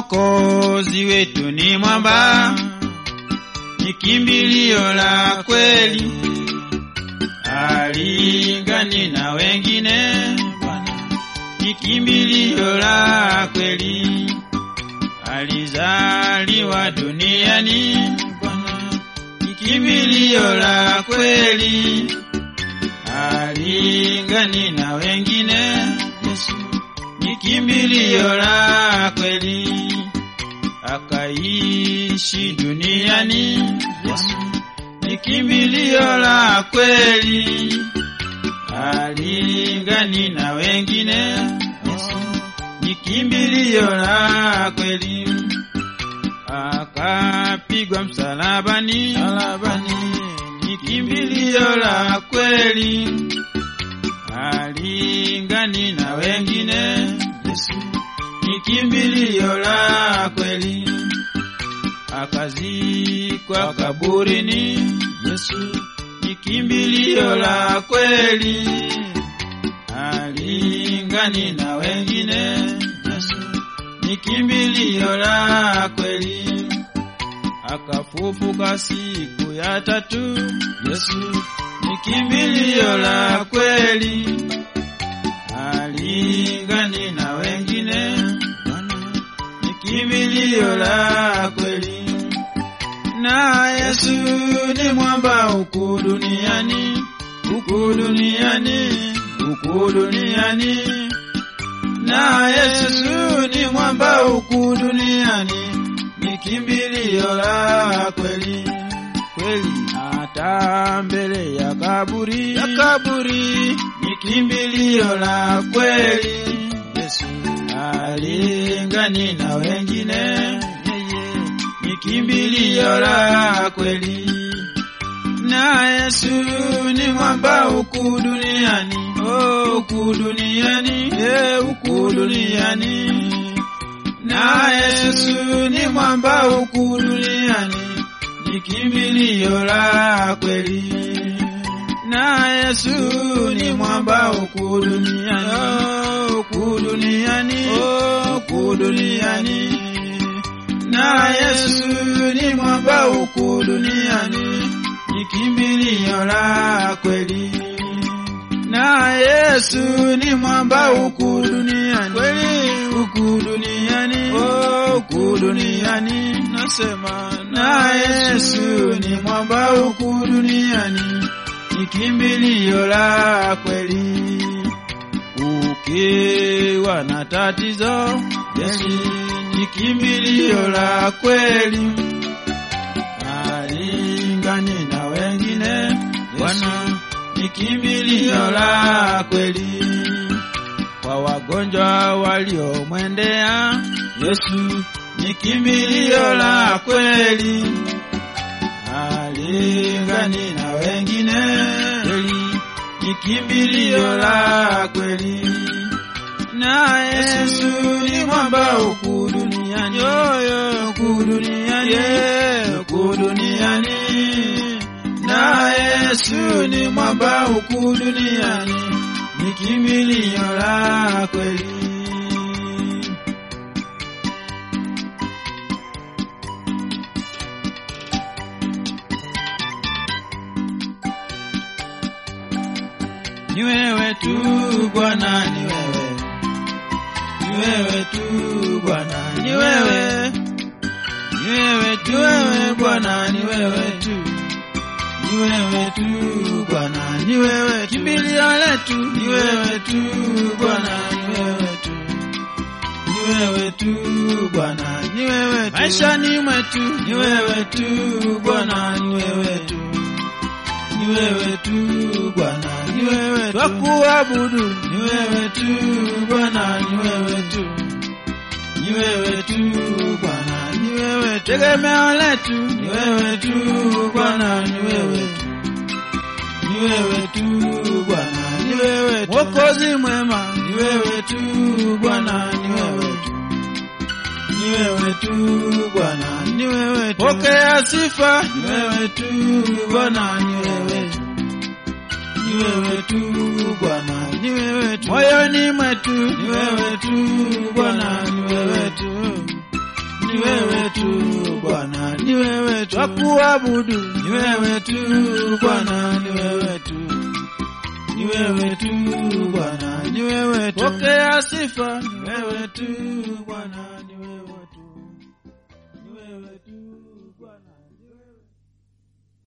Mwokozi wetu ni mwamba, ni kimbilio la kweli, alingani na wengine. Bwana ni kimbilio la kweli, alizaliwa duniani. Bwana ni kimbilio la kweli, alingani na wengine. Yesu ni kimbilio la kweli, akaishi duniani. Yesu ni kimbilio la kweli, alingani na wengine. Yesu ni kimbilio la kweli, akapigwa msalabani. Msalabani ni kimbilio la kweli, alingani na wengine. Yesu ni kimbilio la kweli, akazikwa kaburini. Yesu ni kimbilio la kweli, alingani na wengine. Yesu ni kimbilio la kweli, akafufuka siku ya tatu. Yesu ni kimbilio la kweli, alingani na wengine. Bwana ni kimbilio la kweli, na Yesu ni mwamba huku duniani, huku duniani, huku duniani, na Yesu ni mwamba huku duniani, ni kimbilio la kweli kweli, hata mbele ya kaburi ya kaburi ni kimbilio la kweli. Yesu alingani na wengine, yeye ni kimbilio la kweli, na Yesu ni mwamba huku duniani, oh, huku duniani, eh, huku duniani, na Yesu ni mwamba huku duniani ni kimbilio la kweli, na Yesu ni mwamba huku duniani, oh, huku duniani, oh, huku duniani, na Yesu ni mwamba huku duniani, ni kimbilio la kweli, na Yesu ni mwamba huku duniani, kweli huku duniani, oh, huku duniani, nasema na Yesu ni mwamba huku duniani, ni kimbilio la kweli. Ukiwa na tatizo, Yesu ni kimbilio la kweli, alingani na wengine. Bwana ni kimbilio la kweli, kwa wagonjwa waliomwendea Yesu ni kimbilio la kweli, alingani na wengine. Kweli ni kimbilio la kweli, na Yesu ni mwamba huku duniani, yoyo huku duniani, yeah, huku duniani, na Yesu ni mwamba huku duniani, ni kimbilio la kweli. ni wewe tu Bwana, ni wewe, ni wewe tu Bwana, ni wewe, ni wewe tu wewe Bwana, ni wewe tu, ni wewe tu Bwana, ni wewe kimbilio letu, ni wewe tu Bwana, ni wewe tu, ni wewe tu Bwana, ni wewe tu maishani mwetu, ni wewe tu Bwana, ni wewe tu ni wewe tu Bwana, ni wewe tu twakuabudu, ni wewe tu Bwana, ni wewe tu, ni wewe tu Bwana, ni wewe tu tegemeo letu, ni wewe tu Bwana, ni wewe tu, ni wewe tu Bwana, ni wewe tu Mwokozi mwema, ni wewe tu Bwana, ni wewe tu ni wewe tu Bwana, ni wewe tu. Pokea sifa, ni wewe tu Bwana, ni wewe tu. Ni wewe tu Bwana, ni wewe tu. Moyoni mwetu, ni wewe tu Bwana, ni wewe tu. wakuabudu ni wewe tu Bwana, ni wewe tu, ni wewe tu Bwana, ni wewe tu, pokea sifa, ni wewe tu Bwana.